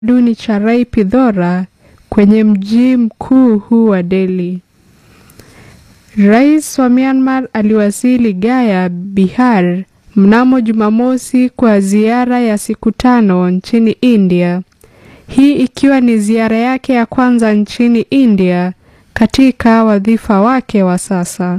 duni cha Rai Pidhora kwenye mji mkuu huu wa Delhi. Rais wa Myanmar aliwasili Gaya, Bihar mnamo Jumamosi kwa ziara ya siku tano nchini India. Hii ikiwa ni ziara yake ya kwanza nchini India katika wadhifa wake wa sasa.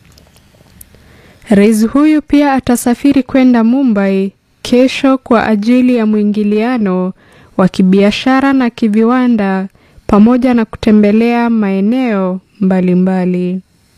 Rais huyu pia atasafiri kwenda Mumbai kesho kwa ajili ya mwingiliano wa kibiashara na kiviwanda pamoja na kutembelea maeneo mbalimbali.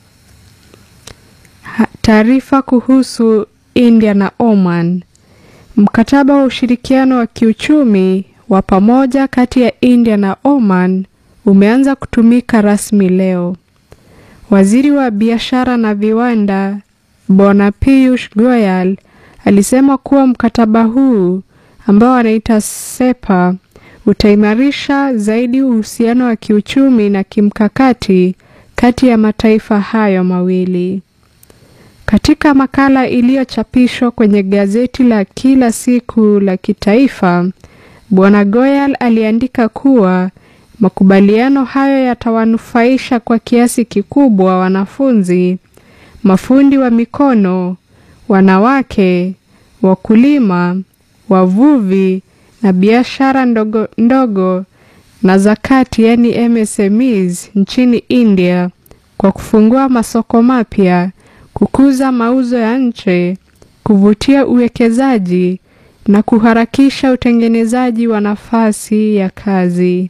Taarifa kuhusu India na Oman. Mkataba wa ushirikiano wa kiuchumi wa pamoja kati ya India na Oman umeanza kutumika rasmi leo. Waziri wa biashara na viwanda Bwana Piyush Goyal alisema kuwa mkataba huu ambao anaita SEPA utaimarisha zaidi uhusiano wa kiuchumi na kimkakati kati ya mataifa hayo mawili. Katika makala iliyochapishwa kwenye gazeti la kila siku la kitaifa, Bwana Goyal aliandika kuwa makubaliano hayo yatawanufaisha kwa kiasi kikubwa wanafunzi, mafundi wa mikono, wanawake, wakulima, wavuvi na biashara ndogo ndogo na zakati yani MSMEs nchini India kwa kufungua masoko mapya, kukuza mauzo ya nje, kuvutia uwekezaji na kuharakisha utengenezaji wa nafasi ya kazi.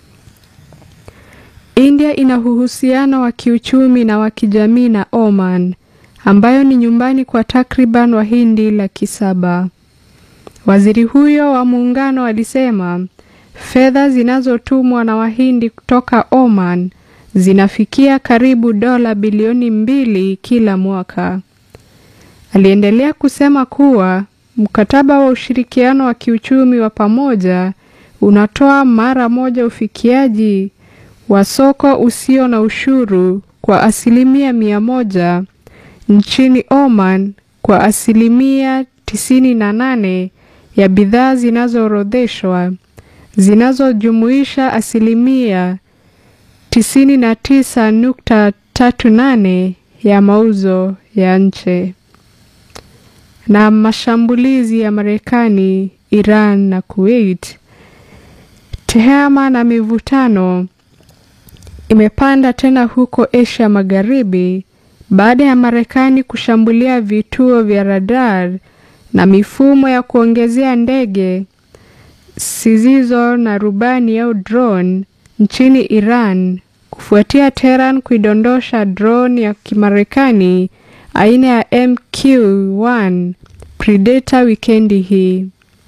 India ina uhusiano wa kiuchumi na wa kijamii na Oman ambayo ni nyumbani kwa takriban Wahindi laki saba. Waziri huyo wa muungano alisema fedha zinazotumwa na Wahindi kutoka Oman zinafikia karibu dola bilioni mbili kila mwaka. Aliendelea kusema kuwa mkataba wa ushirikiano wa kiuchumi wa pamoja unatoa mara moja ufikiaji wa soko usio na ushuru kwa asilimia mia moja nchini Oman kwa asilimia tisini na nane ya bidhaa zinazoorodheshwa zinazojumuisha asilimia tisini na tisa nukta tatu nane ya mauzo ya nje. Na mashambulizi ya Marekani, Iran na Kuwait. Tehama na mivutano imepanda tena huko Asia Magharibi baada ya Marekani kushambulia vituo vya radar na mifumo ya kuongezea ndege zisizo na rubani au drone nchini Iran kufuatia Tehran kuidondosha drone ya Kimarekani aina ya MQ-1 Predator wikendi hii.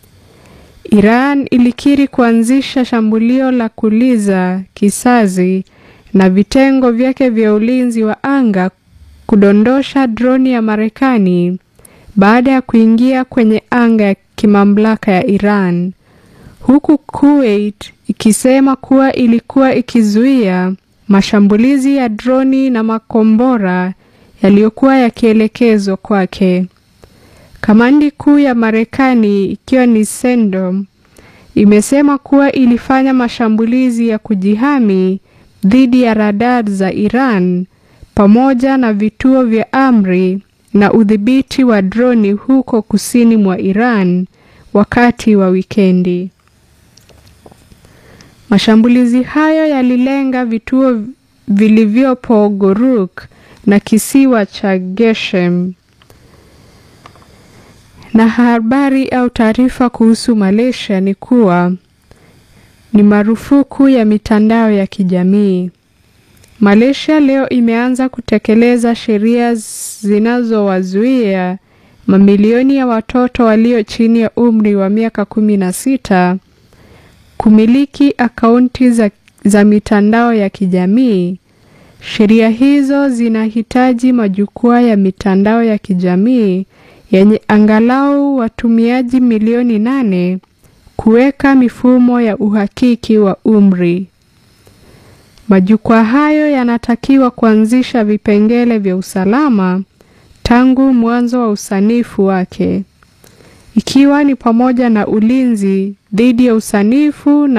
Iran ilikiri kuanzisha shambulio la kuliza kisasi na vitengo vyake vya ulinzi wa anga kudondosha droni ya Marekani baada ya kuingia kwenye anga ya kimamlaka ya Iran, huku Kuwait ikisema kuwa ilikuwa ikizuia mashambulizi ya droni na makombora yaliyokuwa yakielekezwa kwake. Kamandi kuu ya Marekani ikiwa ni CENTCOM imesema kuwa ilifanya mashambulizi ya kujihami dhidi ya radar za Iran pamoja na vituo vya amri na udhibiti wa droni huko kusini mwa Iran wakati wa wikendi. Mashambulizi hayo yalilenga vituo vilivyopo Goruk na kisiwa cha Geshem. Na habari au taarifa kuhusu Malaysia ni kuwa ni marufuku ya mitandao ya kijamii. Malaysia leo imeanza kutekeleza sheria zinazowazuia mamilioni ya watoto walio chini ya umri wa miaka kumi na sita kumiliki akaunti za, za mitandao ya kijamii. Sheria hizo zinahitaji majukwaa ya mitandao ya kijamii yenye angalau watumiaji milioni nane kuweka mifumo ya uhakiki wa umri. Majukwaa hayo yanatakiwa kuanzisha vipengele vya usalama tangu mwanzo wa usanifu wake. ikiwa ni pamoja na ulinzi dhidi ya usanifu na